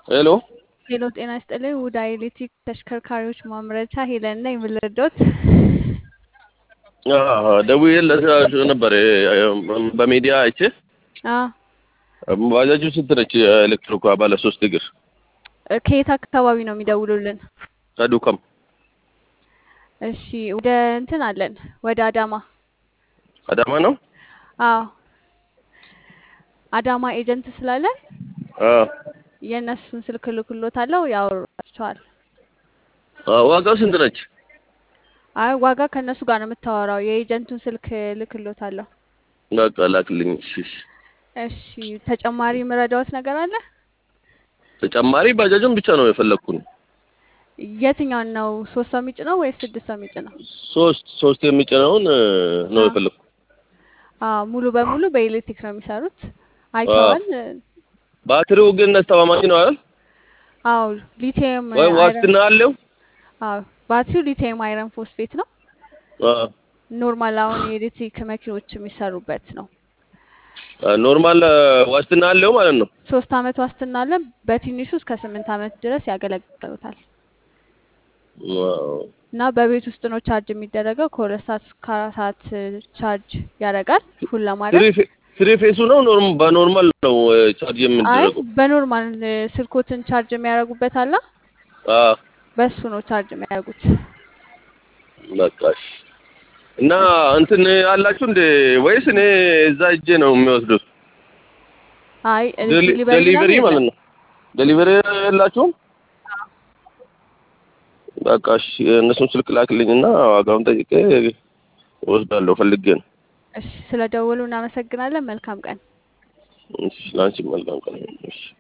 ሄሎ ሄሎ ጤና ይስጥልኝ። ውዳ ኤሌክትሪክ ተሽከርካሪዎች ማምረቻ ሄለን ነኝ። ምን ልርዶት? ደውዬለት ነበር በሚዲያ አይቼ። አዎ ባጃጁ ስንት ነች? ኤሌክትሪኳ ባለ ሶስት እግር ከየት አካባቢ ነው የሚደውሉልን? ከዱከም እሺ ወደ እንትን አለን ወደ አዳማ። አዳማ ነው። አዎ አዳማ ኤጀንት ስላለን አዎ። የእነሱን ስልክ ልክሎታለሁ፣ ያወራቸዋል። ዋጋው ስንት ነች? አይ ዋጋ ከእነሱ ጋር ነው የምታወራው። የኤጀንቱን ስልክ ልክሎታለሁ። በቃ ላክልኝ። እሺ እሺ። እሺ ተጨማሪ የምረዳዎት ነገር አለ? ተጨማሪ ባጃጁን ብቻ ነው የፈለግኩኝ። የትኛውን ነው? ሶስት ሰው የሚጭነው ወይስ ስድስት ሰው የሚጭነው? ሶስት ሶስት የሚጭነውን ነው አዎ። የፈለግኩ። አዎ ሙሉ በሙሉ በኤሌክትሪክ ነው የሚሰሩት። አይተዋል? ባትሪው ግን አስተማማኝ ነው አይደል? አዎ ሊቲየም ወይ አይረን ዋስትና አለው? አዎ ባትሪው ሊቲየም አይረን ፎስፌት ነው። አዎ። ኖርማል አሁን የኤሌክትሪክ መኪኖች የሚሰሩበት ነው። ኖርማል ዋስትና አለው ማለት ነው። ሶስት አመት ዋስትና አለን። በትንሹ እስከ ስምንት አመት ድረስ ያገለግሉታል ዋው። እና በቤት ውስጥ ነው ቻርጅ የሚደረገው። ከሁለት ሰዓት እስከ አራት ሰዓት ቻርጅ ያደርጋል ፉል ለማድረግ። ትሪ ፌ- ትሪ ፌሱ ነው ኖርም በኖርማል ነው ቻርጅ አይ የምንደረገው? በኖርማል ስልኮትን ቻርጅ የሚያደርጉበት አለ። አዎ። በሱ ነው ቻርጅ የሚያደርጉት። በቃ እሺ። እና እንትን አላችሁ እንደ ወይስ እኔ እዛ እጄ ነው የሚወስዱት? አይ ዴሊ- ዲሊቨሪ ዴሊቨሪ ምናምን ማለት የለም። ነው። ዴሊቨሪ የላችሁም? በቃ እሺ። እነሱን ስልክ ላክልኝና ዋጋውን ጠይቄ እወስዳለሁ ፈልጌ ነው። እሺ ስለ ደወሉ እናመሰግናለን። መልካም ቀን። እሺ፣ ለአንቺ መልካም ቀን። እሺ